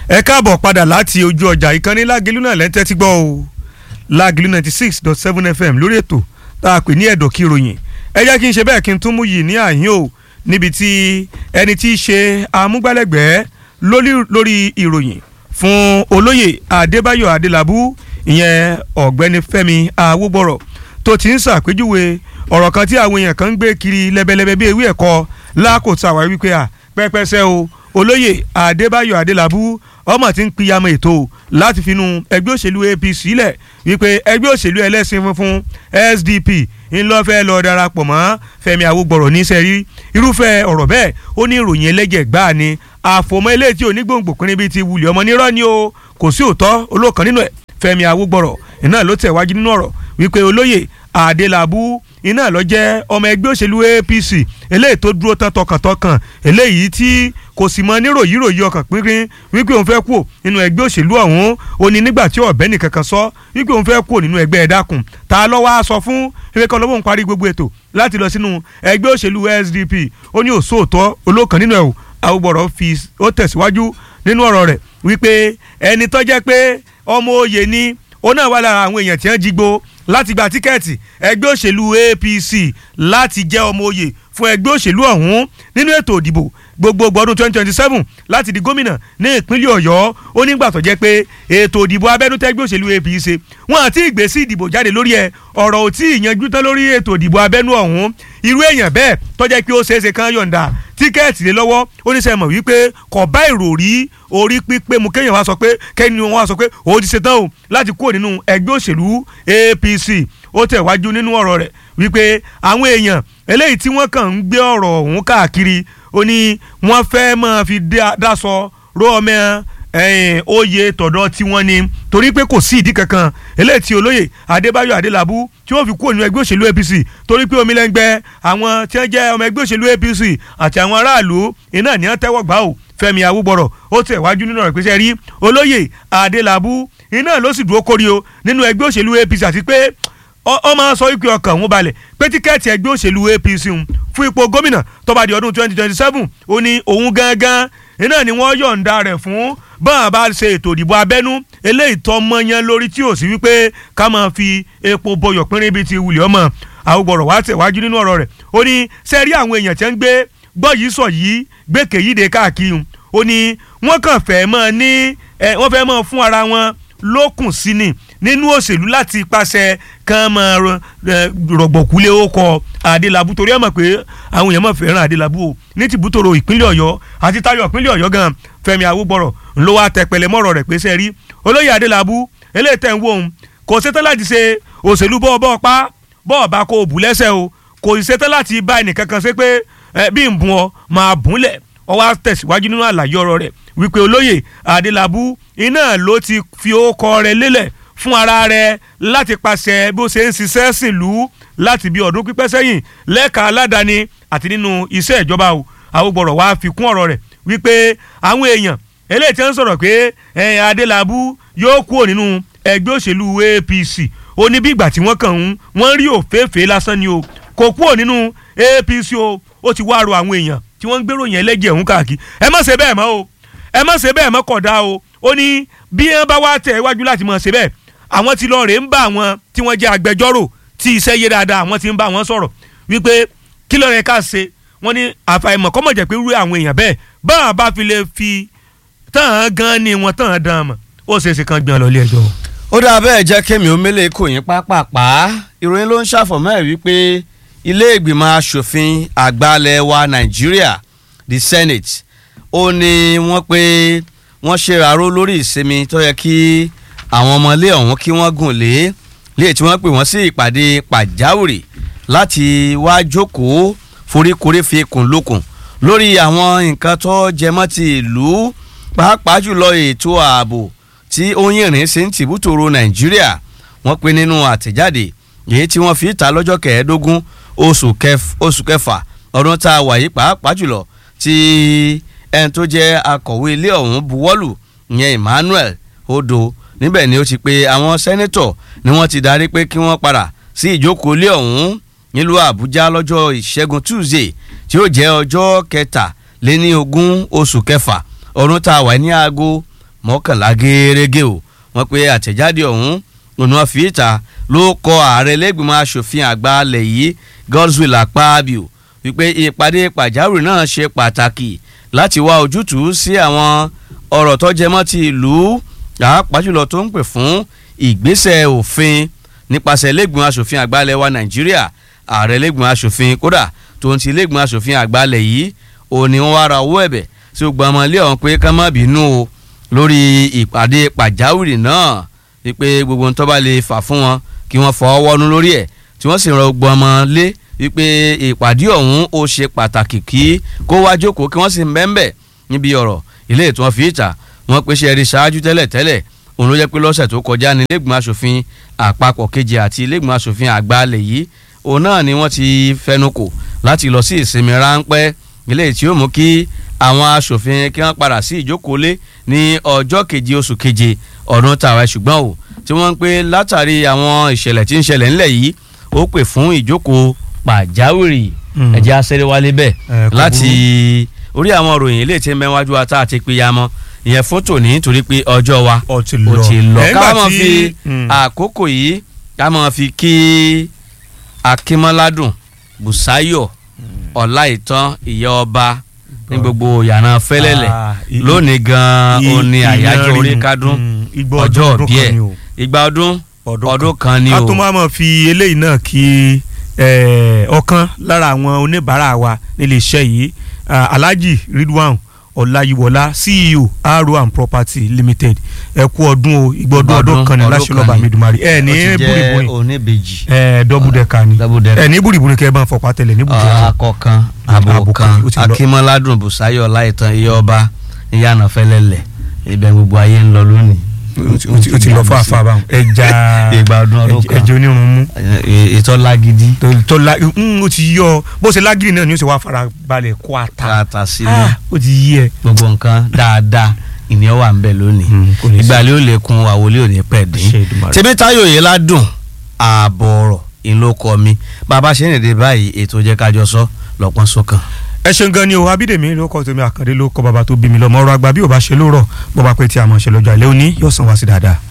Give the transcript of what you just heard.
ẹ káàbọ̀ padà láti ojú ọjà ìkànnì lágìlú náà lẹ́tẹ́ tí gbọ́ o lágìlú ninety six dot seven fm lórí ètò tá a pè ní ẹ̀dọ̀ kí ròyìn ẹ jẹ́ kí n ṣe bẹ́ẹ̀ kí n tún mú yìí ní àyín o níbi tí ẹni tí í ṣe amúgbálẹ́gbẹ̀ẹ́ lórí ìròyìn fún olóyè adébáyọ̀ adélábù ìyẹn ọ̀gbẹ́ni fẹ́mi awógbọ̀rọ̀ tó ti ń ṣàpèjúwe ọ̀rọ̀ kan tí àwọn èèyàn kan ń gbé kiri lẹ́bẹ̀lẹ́bẹ̀ bí ewé ẹ̀kọ́ lákòótọ́ àwa wípé à pẹ́pẹ́sẹ́ o olóyè adébáyọ̀ adélábù ọmọ tí ń piyamọ ètò láti finú ẹgbẹ́ òṣèlú apc lẹ̀ wípé ẹgbẹ́ òṣèlú ẹlẹ́sìn funfun sdp ńlọ́fẹ́ lọ darapọ̀ mọ́ fẹ́mi awógbọ̀rọ̀ ní sẹ́rí irúfẹ́ ọ̀rọ̀ bẹ́ẹ̀ ó ní ìròyìn ẹlẹ́jẹ̀ gbáà ni àfòmọ́ eléyìí tí onígbòǹgbò pínrín bíi ti wulẹ̀ ọmọ nírọ́ ni o kò sí òótọ́ olóòkan nínú ẹ̀ fẹ́mi awógbọ̀rọ̀ iná ló tẹ̀ wájú nínú ọ̀rọ̀ wípé olóyè adélábù iná lọ jẹ́ ọmọ ẹgbẹ́ òṣèlú apc eléyìí tó dúró tán tọkàntọkàn eléyìí tí kò sì mọ níròyìnròyìn ọkàn pínpín wípé òun fẹ́ kú nínú ẹgbẹ́ òṣèlú ọ̀hún ó ní nígbà tí ọ̀bẹ nìkan kan sọ wípé òun fẹ́ kú nínú ẹgbẹ́ ẹ̀dákun ta ló wá sọ fún ewé kan lọ́wọ́ ń parí gbogbo ètò láti lọ sínú ẹgbẹ́ òṣèlú sdp ó ní òṣòótọ́ olókan nínú ẹ̀ àwògbọ̀rọ̀ fi ó tẹ̀síwájú nínú ọ̀rọ̀ rẹ̀ wípé ẹni tó jẹ́ pé ọmọ òye ni ó náà wà lára àwọn èèyàn tí wọ́n jí gbó láti gba tíkẹ́ẹ̀tì ẹgbẹ́ òṣèlú apc láti jẹ́ ọmọ òye fún ẹgbẹ́ òṣèlú ọ̀hún nínú ètò òdìbò gbogbogbò ọdún twenty twenty seven láti di gómìnà ní ìpínlẹ̀ ọ̀yọ́ ó nígbà tó jẹ́ pé ètò òdìbò abẹ́nú tẹ́gbẹ́ òṣèlú apc wọn àti ìgbésí ìdìbò jáde lórí ẹ̀ ọ̀rọ̀ ò tí ì yanjú tán lórí ètò òdìbò abẹ́nú ọ̀hún irú èèyàn bẹ́ẹ̀ tó jẹ́ pé ó ṣeéṣe kán yọ̀ǹda tíkẹ́ẹ̀tì lé lọ́wọ́ ó ní sẹ́mọ̀ wípé kò bá ìròrí orí pípé mu kéèyàn wá sọ pé kẹ́ni wọn wá sọ pé òun ti ṣetán o láti kúrò nínú ẹgbẹ́ òṣèlú apc ó tẹ̀ wájú nínú ọ̀rọ̀ rẹ̀ wípé àwọn èèyàn eléyìí tí wọ́n kàn ń gbé ọ̀rọ̀ ọ̀hún káàkiri ó ní wọ́n fẹ́ máa fi dáṣọ ró ọmọ oyè tọ̀dọ̀ tí wọ́n ní torí pé kò sí ìdí kankan eléyìí tí olóyè adébáyọ̀ adélábù tí wọ́n fi kúrò nínú ẹgbẹ́ òṣèlú apc torí pé omilẹ́ngbẹ́ àwọn tí wọ́n jẹ́ ọmọ ẹgbẹ́ òṣèlú apc àti àwọn aráàlú iná ní wọ́n tẹ́wọ́ gbà ó fẹ́mi awúgbọ̀rọ̀ ó tẹ̀ wájú nínú ọ̀rọ̀ ìpèsè rí olóyè adélábù iná ló sì dúró kórí o nínú ẹgbẹ́ òṣèlú apc àti pé ọ máa sọ wípé ọkàn òun balẹ̀ pé tíkẹ́ẹ̀tì ẹgbẹ́ òṣèlú apc fún ipò gómìnà tó bá di ọdún twenty twenty seven ó ní òun gangan iná ni wọ́n yọ̀ǹda rẹ̀ fún báwọn bá ṣe ètò ìdìbò abẹ́nú eléyìí tọ́ mọ́yán lórí tí ò sí wípé ká máa fi epo bọyọ̀ pínrín bíi ti wùlẹ̀ ọmọ àwògbọ̀rọ̀ wá tẹ̀wájú nínú ọ̀rọ̀ rẹ̀ ó ní sẹ́rí àwọn èèyàn tí ń gbé gbọ́ yìí sọ yìí gbèkè yìí dé káàkiri ó ní wọ́n kàn fẹ́ mọ́ ní wọ́n fẹ́ mọ́ fún ara wọn lókùn sí ni nínú òṣèlú láti pàṣẹ kàn máa rọ̀gbọ̀kúlé ó kọ adélábù torí ẹ̀ mọ̀ pé àwọn èèyàn mọ̀ fẹ́ràn adélábù o ní tìbútòrò ìpínlẹ̀ ọ̀yọ́ àti táyọ̀ ìpínlẹ̀ ọ̀yọ́ gan fẹ́mi awúgbọ̀rọ̀ ńlọ wa tẹpẹlẹ mọ́rọ̀ rẹ̀ pé sẹ́ rí olóyè adélábù eléyìí tẹ̀ ń wò ó kò ṣetán láti ṣe òṣèlú bọ́ọ̀ bọ́ọ̀ pa bọ́ọ̀ bá kó o bù lẹ́sẹ̀ o kò ṣetán láti bá ẹnìkan kan ṣe pé bí n bùn ọ máa bùn lẹ̀ ọ wá tẹ̀síwájú nínú àlàyé ọ̀rọ̀ rẹ̀ wípé olóyè adélábù iná ló ti fi ókọ rẹ̀ lélẹ̀ fún ara rẹ̀ láti pàṣẹ bó ṣe ń ṣiṣẹ́ sìnlú láti bí ọdún pípẹ́ sẹ́yìn lẹ́ka aládàáni àti nínú iṣẹ́ ìjọba o àwògbọ̀rọ̀ wá fi kún ọ̀rọ̀ rẹ̀ wípé àwọn èèyàn eléyìí tí wọ́n sọ̀rọ̀ pé ẹ̀yìn adélábù yóò kúrò nínú ẹgbẹ́ òṣèlú apc ó ní bí ìgbà tí wọ́n kàn ń wọ́n rí òféèfé lásán ni o kò kúrò nínú apc o ó ti wá ro àwọn èèyàn tí wọ́n ń gbèrò yẹn lẹ́jẹ̀ ọ̀hún káàkiri ẹ má ṣe bẹ́ẹ̀ mọ́ o ẹ má ṣe bẹ́ẹ̀ mọ́ kódà o ó ní bí wọ́n bá wá tẹ̀ iwájú láti mọ̀ ṣe bẹ́ẹ̀ àwọn tí lọ́ọ̀rẹ́ ń bá àwọn tí wọ́n jẹ́ agbẹjọ́rò tí iṣẹ́ yé dáadáa àwọn tí ń bá wọn sọ̀rọ̀ wípé kí lọ́ọ̀rẹ́ ká ṣe wọ́n ní àfàìmọ̀ kọ́mọ̀ jẹ́ pé rú àwọn èèyàn bẹ́ẹ̀ báwọn bá fi lè fi tán gan ni wọn tán dán mọ̀ ó ṣe é ṣe kan gbìyànjú lọ ilé ẹjọ́. ó dáa bẹ́ẹ̀ jẹ́ kémi omele kò yín pápápá ìròyìn ló ń ṣàfọ̀mọ́ ẹ̀ wípé ilé ìgbìmọ̀ asòfin àgbàlẹ̀ wa nàìjíríà the senate ó ní wọ́n pé wọ́n ṣèràró lórí ìsinmi tó yẹ kí àwọn ọmọlé ọ̀hún kí wọ́n gùn lé lé tí wọ́n pè wọ́n sí ìpàdé pàjáwìrì láti wá jókòó foríkorí fi kùn lókun lórí àwọn nǹkan tó jẹmọ́ ti ìlú pàápàá jùlọ ètò ààbò tí ó ń yìnrìn sí ń tìbútòrò nàìjíríà wọ́n pe nínú àtẹ̀jáde èyí tí wọ́n fi ta lọ́jọ́ kẹẹ̀ẹ́dógún oṣù kẹfà ọdún tá a wà yìí pàápàá jùlọ tí ẹni tó jẹ́ akọ̀wé ilé ọ̀hún buwọ́lù ìyẹn Emmanuel Odo níbẹ̀ ni ó ti pe àwọn sẹ́nẹ́tọ̀ ni wọ́n ti darí pé kí wọ́n padà sí ìjókòó ilé ọ̀hún nílùú Àbújá lọ́jọ́ ìṣẹ́gun Tuesday tí ó jẹ́ ọjọ́ kẹtàléní ogún oṣù kẹfà ọdún tá a wà ní aago mọ́kànlá gẹ́gẹ́ o wọ́n pe àtẹ̀jáde ọ̀hún òun wọn fi ìta ló kọ ààrẹ lẹ́gbìmọ̀ asòfin àgbà alẹ̀ yìí Godswill Akpabio wípé ìpàdé pàjáwìrì náà ṣe pàtàkì láti wá ojútùú sí àwọn ọ̀rọ̀ tó jẹmọ́ ti ìlú pàápàá jùlọ tó ń pè fún ìgbésẹ̀ òfin nípasẹ̀ lẹ́gbìmọ̀ asòfin àgbà alẹ̀ wa Nàìjíríà ààrẹ lẹ́gbìmọ̀ asòfin kódà tó ń ti lẹ́gbìmọ̀ asòfin àgbà alẹ̀ yìí òun ni wọ́n wá ra owó ẹ̀bẹ̀ tí ó gba ọmọ ilé ọ̀hún pé ká má bínú o lórí ìpàdé pàjáwìrì náà wípé gbogbo ń tó bá lè fà fún wọn kí wọ́n fọwọ́ wọnú lórí ẹ̀ tí wọ́n sì rọ gbogbo ọmọ lé wípé ìpàdé ọ̀hún ó ṣe pàtàkì kí kó wá jókòó kí wọ́n sì mẹ́ńbẹ̀ níbi ọ̀rọ̀ ilé ètò wọn fi ìta wọn pèsè ẹ̀rí ṣáájú tẹ́lẹ̀ tẹ́lẹ̀ òun ló jẹ́ pé lọ́sẹ̀ tó kọjá ní ilégbìmọ̀ asòfin àpapọ̀ kejì àti ilégbìmọ̀ asòfin àgbà alẹ̀ yìí òun náà ni wọ́n ti fẹnukò láti lọ sí ìsinmi ráńpẹ́ ilé tí ó mú kí àwọn asòfin kí wọ́n padà sí ìjókòó lé ní ọjọ́ keje oṣù keje ọdún tàwa ṣùgbọ́n o tí wọ́n ń pè látàrí àwọn ìṣẹ̀lẹ̀ tí ń ṣẹlẹ̀ ńlẹ̀ yìí ó pè fún ìjókòó pàjáwìrì ẹ̀jẹ̀ asẹ́rẹ́ wálé bẹ́ẹ̀ láti orí àwọn òròyìn ilé tí ń bẹ wájú wa tá a ti pe ya mọ́ ìyẹn fún tòní nítorí pé ọjọ́ wa Ó ti ó lọ. ti lọ Ẹ̀, ká ńgbà máa tí- fi Mm. àkókò yìí ká máa fi kí akínmọ́ládùn bùsáyọ̀ ọláìtàn ìyá ọba ní gbogbo yàrá fẹ́lẹ́lẹ̀ Ah, i- lónìí gan-an ó ní i- àyájọ́ ìyanrìn, orí kádùn mm, igbó ọjọ́ ọdún òbí kan ẹ̀ ni o. ìgbà ọdún Ọdún ọdún kan ni a o tún máa mọ̀ fi eléyìí náà kí eh, ọ̀kan lára àwọn oníbàárà wa nílé iṣẹ́ yìí ah, Alhaji Ridwan Ọláyíwọlá CEO Aro and Property Limited ẹ kú ọdún o ìgbà ọdún ọdún kan ní ọdún láṣẹ kan lọ́ba ni. Midumari ẹ ní ó ti jẹ́ búrìbúrì oníbejì ẹ dọ́bùdẹ́ka ni double decker. ẹ ní búrìbúrì kẹ́ ẹ bá ń fọpá tẹ̀lẹ̀ ní bùjẹ́ akọkan Abo abo kan, kan ó ti lọ. akínmọ́ládùn bùsáyọ̀ láìtàn iye ọba ìyànà fẹ́lẹ́lẹ̀ ibẹ̀ gbogbo ayé ń lọ lónìí. ó ti lọ fún àfàbà ẹja ìgbà ọdún ọdún kan ẹja onírun mú ètò lágídí tó- tó la mm, ó ti yọ ọ bó ṣe lágìrì náà ni ó ṣe wá fara balẹ̀ kó ata káàtà sínú Ah, ó ti yí ẹ. gbogbo nǹkan dáadáa ìníyàn wà ń bẹ lónìí Mm, kò ní sí. ìgbàlẹ̀ ó lè kun àwòlé ò ní pẹ̀ Ṣé dín Èdùmàrè. tèmítáyò yìí ládùn ààbọ̀ ọ̀rọ̀ ìlókọ mi bàbá ṣe ń rèé báyìí ètò jẹ́ kájọ sọ lọ́pọ́n sọ́kàn. ẹ ṣeun gan ni o abídèmí ló kọ tèmi àkàndé ló kọ bàbá tó bí mi lọ mọ ọ̀rọ̀ àgbà bí ò bá ṣe lóòrọ̀ bó bá pẹ́ tí a mọ̀ ṣe lọ́jọ́ àlẹ́ òní yóò san wá sí dáadáa.